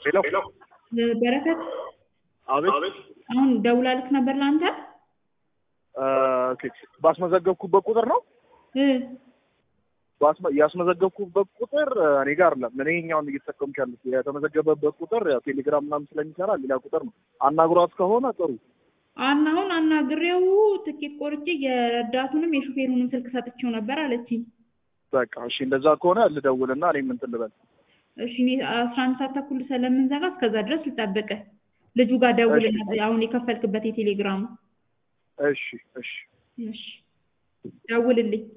ሄሎ በረከት አቤት አሁን ደውላልክ ነበር ለአንተ አ፣ ኦኬ ባስመዘገብኩበት ቁጥር ነው እ ባስመ ያስመዘገብኩበት ቁጥር አ፣ እኔ ጋር አይደለም። እኔ እኛውን እየተጠቀምኩ ያሉት የተመዘገበበት ቁጥር ያው ቴሌግራም ምናምን ስለሚሰራ ሌላ ቁጥር ነው። አናግሯት ከሆነ ጥሩ። አና አሁን አናግሬው ትኬት ቆርጬ የረዳቱንም የሹፌሩንም ስልክ ሰጥቼው ነበር አለችኝ። በቃ እሺ፣ እንደዛ ከሆነ ልደውልና እኔም እንትን ልበል። እሺ እኔ አስራ አንድ ሰዓት ተኩል ስለምንዘጋ እስከዛ ድረስ ልጠብቅህ። ልጁ ጋር ደውልና አሁን የከፈልክበት የቴሌግራሙ እሺ እሺ እሺ ደውልልኝ።